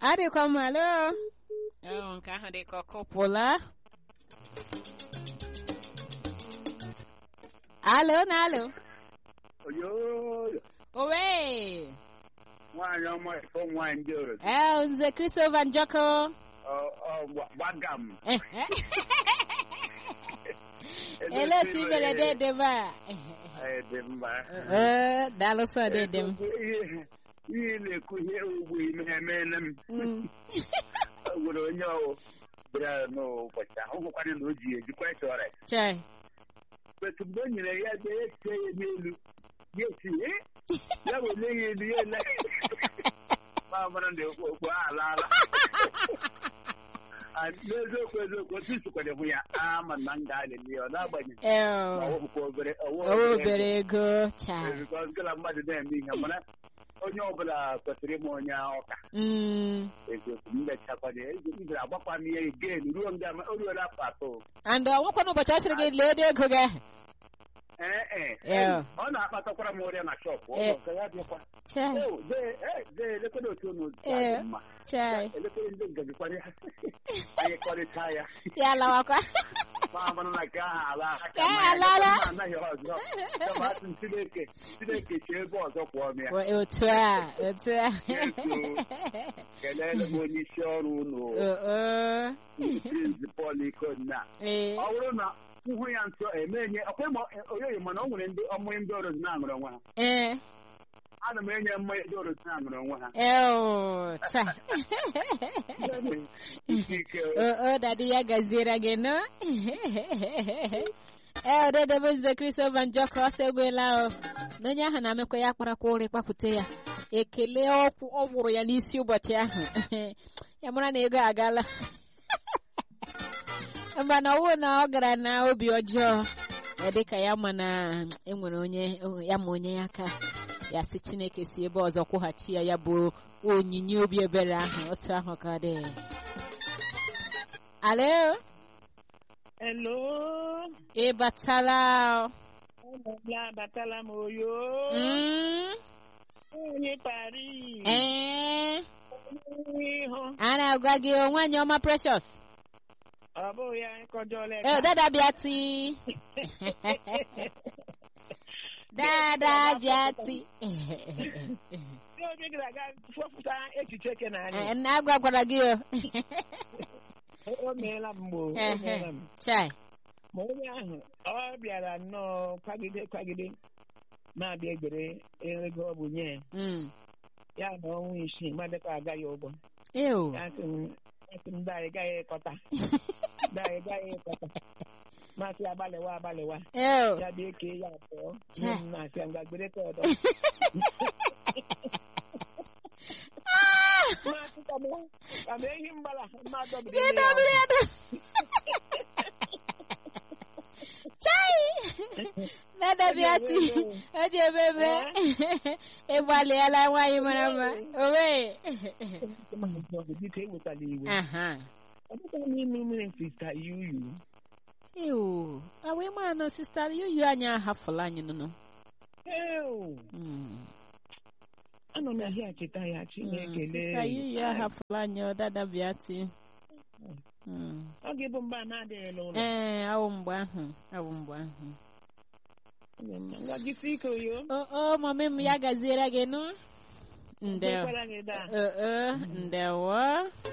adịkwa m alo Oh, nke ahụ dị ka ọkụpụla alo na alo oyoyo owe nwaanyị ọma ifo nwaanyị ndị oro ee nze Christopher Njoko gbaga m ele otu i mere dedem a Ee, dị mma ee daalụ sọ dedem ihe ihe na-ekwu ihe ugbu ime emeela m Mm. o nwere onye ọwụ bịara n'ụbọchị ahụ hụkwara na o ji ejikwa ịta ọrịa chai etu mgbe o nyere ya ebe ya tie ya n'elu ya esi "Eh?" ya wele ya elu ya ele ma mara na okpo a alaala Ah, n'eziokwu eziokwu otu isikwere hụ ya ama na m ga-alịli ya ọ na-agbanyeghị ee ma ọ wụkwa obere o ọwụ obere ego chai because gịla mmadụ na-eme ihe mana onye ọbụla kwesịrị ịma onye ọka Mm. eziokwu mmechakwana ibere agbakwa m ihe gen ruo nga o ruola afọ atọ and ọnwekwa n'ụbọchị ọ sịrị gị lee ede ego gị ahụ ee ee Yeah. ọ na-akpatakwara m ọrịa na shọpụ Eh. ụlọ nke ya bịakwa chai Oh, dee eh, dee elekere otu unu dị Eh. mma chai elekere ndị ngajikwana ya anyị kọrịta ya ya lawakwa ma amara na nke ahụ ala aka Ka ma ahụ ya alaala. ma anaghị ọzọ kama asị m Chineke Chineke chee ebe ọzọ kwụọ m ya otu a otu a kelele m onye isi ọrụ unu Oh, oh. Prince Paul Ikonna Ee. ọ bụrụ na nhụ ya nso emenye ọkwa oyoyi mana o nwere ndị ọmụghị ndị ọrụ na-aṅụrụ onwe ha Ee. ana m enye mmanya ndị ọrụ na-aṅụrụ onwe ha Eo, cha. ike ike Oh, oh, dadi ya gaziere gị nọ. Ee, dedebe nze Christopher Njọkọ ọsọ egwela o. Na onye ahụ na-amekwa ya kparakwa ụrị kpapụta ya. Ekele ọkwụ ọ gwụrụ ya n'isi ụbọchị ahụ. Ya mara na ego agala. Mba na ọwụ na ọ gara na obi ọjọọ. Ọ dịka ya ma na enwere onye ya ma onye ya aka. Ya sị Chineke si ebe ọzọ kwụghachi ya ya bụ onyinye obi ebere ahụ otu ahụ ka ọ dị. Alo, Hello. ị batala? Ya abatala m oyo. Mm? Onye Paris. Ee, Ihu. a na-agwa gị o nwaanyị ọma precious. Ọ bụghị ya kọjọla Ee, dada bịa ti. dada bịa ti. Ndị onye gara aga fọpụta echiche ke na Ee, anyị. nna agwakwara gị o. O meela m mgbe o Ehe. meela m. Chai. Ma onye ahụ ọ bịara nnọọ kwagide kwagide na-abịa egbere ego ọ bụ nye ya. Mm. ya na ọnwa isii madịkwa agaghị ụgwọ. Ew. Ya sị m asị m daị gaghị ịkọta. Daị gaghị ịkọta. Masị agbalịwa agbalịwa. Ew. ya bịa kee ya abụọ Chai. nye m na-asị ngwa gbere ka ọdọ Maasị ka m- ka m ehi mgbala mmadụ biri Gị ime ya dobere ya do. Chai. Dada bịa ti. O ji ememe. Ị gbalịala nwaanyị mara mma. Owe. ọgụ. biko ewetala iwe Aha. ọ bụkwa n'ime mmiri sista yuyu Ew. Awa ịma nọ sista yuyu anyị ahafụla anyị nụnụ. Ew, Mm. anọ m ahịa cheta ya chineke Sista yuyu ahafụla anyị ọ dada bịa ti. Mm. ọ ga-ebu mgbe a na-adịghị n'ụlọ Ee, awụ mgbe ahụ. Awụ mgbe ahụ. ngwa jisi ike oyo O o mami m ya gaziere gị nụ. Ndewo. Ekwekwara gị daa Uh, uh, ndewo.